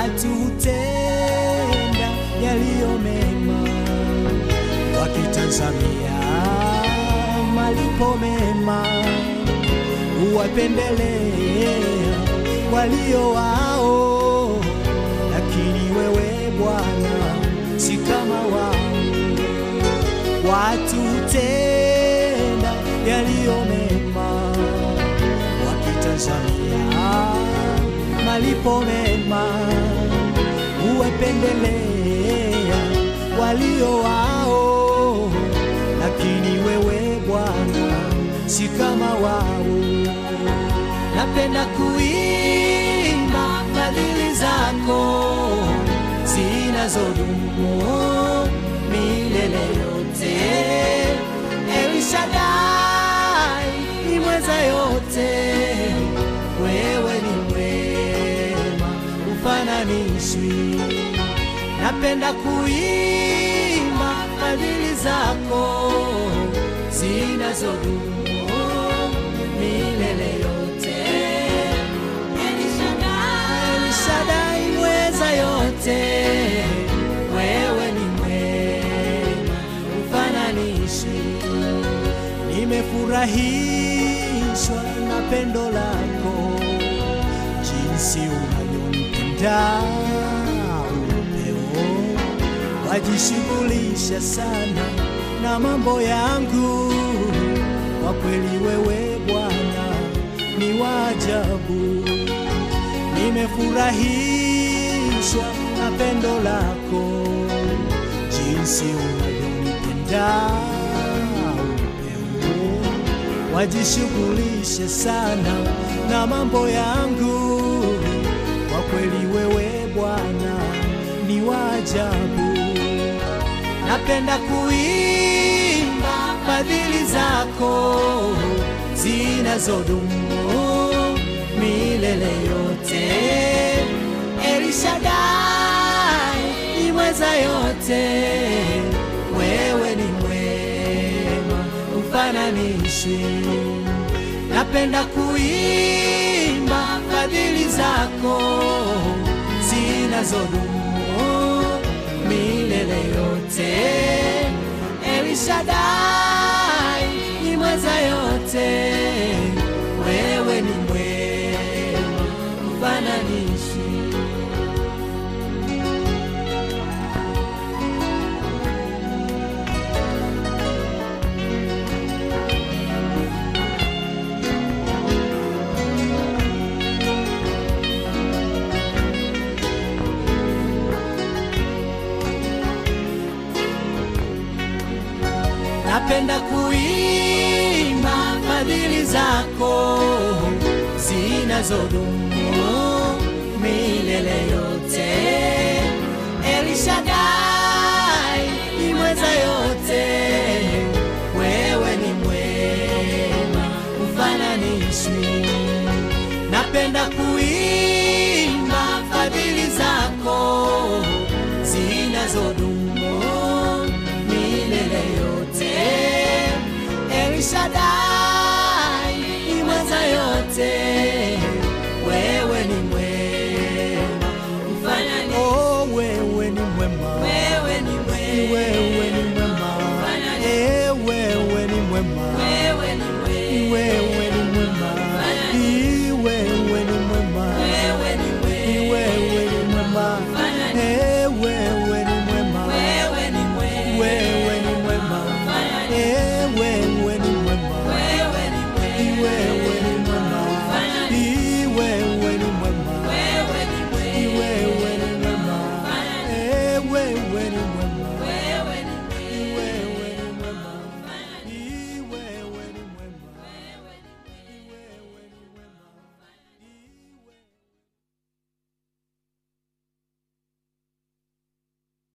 watu hutenda yaliyo mema wakitazamia malipo mema, huwapendelea walio wao, lakini wewe Bwana si kama wao. Watu hutenda yaliyo mema wakitazamia malipo mema, huwapendelea walio wao, lakini wewe Bwana si kama wao. Napenda kuimba fadhili zako zinazodumu milele yote. El Shaddai ni mweza yote, wewe ni mwema, ufananishwi. Napenda kuimba fadhili zako zinazodumu milele yote. El Shaddai mweza yote, wewe ni mwema, ufananishwi. Nimefurahishwa na pendo lako, jinsi unavyonipenda upeo, wajishughulisha sana na mambo yangu. Kwa kweli wewe Bwana ni wa ajabu. Nimefurahishwa na pendo lako, jinsi unavyonipenda upeo, wajishughulishe sana na mambo yangu. Kwa kweli wewe Bwana ni wa ajabu. Napenda kuimba fadhili zako zinazodumu milele yote. El Shaddai ni mweza yote, wewe ni mwema, ufananishwi. Napenda kuimba fadhili zako zinazodumu milele yote. El Shaddai ni mweza yote, wewe ni mwema, ufananishwi. Napenda kuimba fadhili zako zinazodumu milele yote. El Shaddai ni mweza yote, wewe ni mwema, ufananishwi. Napenda kuimba fadhili zako zinazodumu milele yote. El Shaddai ni mweza yote,